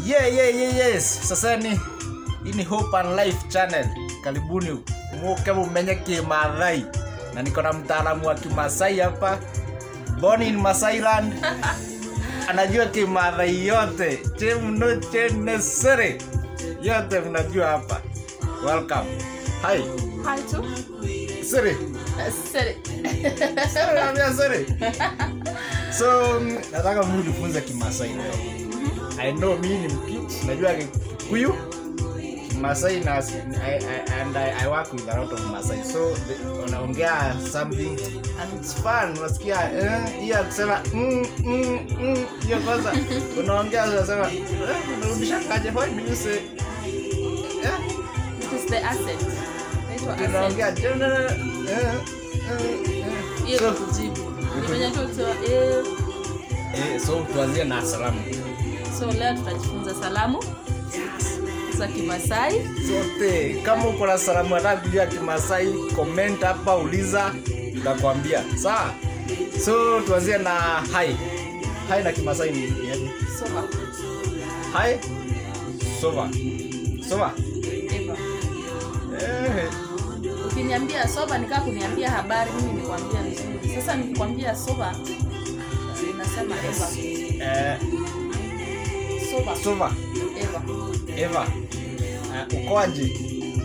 yeah, yeah, yeah, yes sasa ni hii ni hope and life channel karibuni muke mumenye kimathai na niko na mtaalamu wa kimasai hapa born in masailand anajua kimathai yote chemno chenesere yote mnajua hapa welcome hi Hi tu. siri Uh, Sere. Siri, naambia siri so mm, nataka mnifunze kimasai leo i know mi ni mkit najua kikuyu masai na I, I, and I, I work with a lot of masai so the- unaongea something and it's fun unasikia eh, hiyo ya kusema mm, mm, mm, hiyo kwanza unaongea unasema eh, unarudisha kaje why do you say eh, It is the accent. Inaitwa accent. tunaongea tena eh, eh, eh. Hiyo So- ni kujibu. Ni venye tu kusema, eh, eh, so tuanzie na salamu so leo tutajifunza salamu za Kimasai. zote kama uko na salamu hata kujua kimasai comment hapa uliza tutakwambia sawa so tuanzie na hai hai na kimasai ni ni yapi? Soma. hai sova sova Eva. eh, Ukiniambia soba nikaa kuniambia habari, mimi nikwambia vizuri. Sasa nikikwambia soba ninasema Eva. eh, Soba. sova Eva. eva eh, ukoaje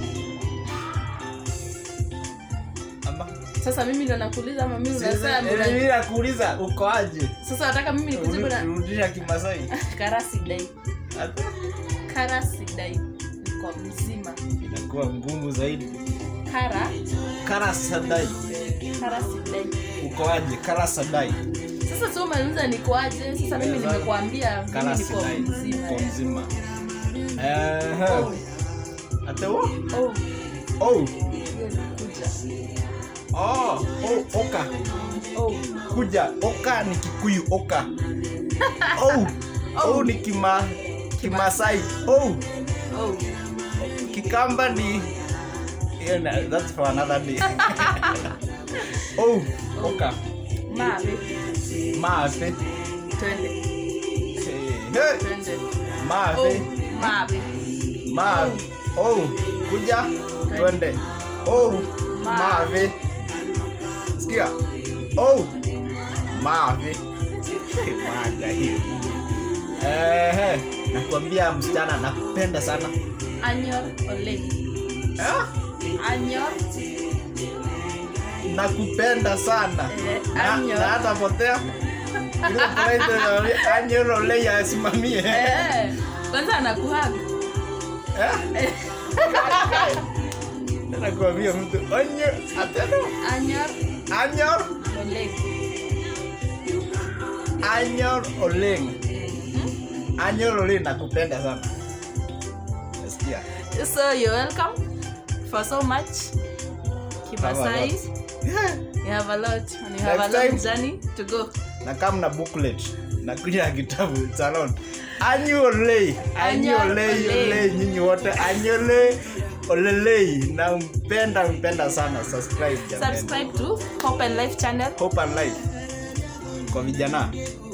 ama Sasa mimi ndo nakuuliza ama mimi unasema Eh, una- mimi nakuuliza ukoaje Sasa nataka mimi nikujibu na rudisha kimasai karasidai. Hata Karasidai. Niko mzima. inakuwa ngumu zaidi Kara karasadai karasidai. ukoaje karasadai Sasa tu umeuliza nikoaje? Sasa mimi Sasa- nimekuambia mimi niko karasadai mzima. uko mzima Ehe. Oh, Ate wo? oh, oh hiyo ni kuja. oh oh oka Oh, kuja oka ni kikuyu oka oh oh ni kima kimasai oh oh. kikamba ni yeah, na- that's for another day oh oka Mawe. maafe Twende. hey, hey. Twende. Oh, maafe mawe. Ma, oh, kuja twende. Oh, mave. Sikia. Oh, mave. Mwaga hiyo. Eh, nakwambia msichana nakupenda sana. Anyor ole. Ah, Anyor. nakupenda sana. Eh, Na- anyor. na hata potea. Ile tunaita na anyor ole ya simamie. Eh, kwanza anakuhag. Eh? Nakwambia mtu anyor ateno. Anyor Anyor ole. Anyor Oleng. Mhm. Anyor Oleng nakupenda sana. Nasikia. So you're welcome for so much. Kimasai. You have a lot and you have Next a long time. journey to go. Na kama na booklet na kuja na kitabu salon. Anyor Oleng. Anyor Anyor Oleng Oleng. Oleng nyinyi wote Anyor Oleng Olelei na mpenda mpenda sana subscribe jamani. Subscribe to Hope and Life channel. Hope and life kwa vijana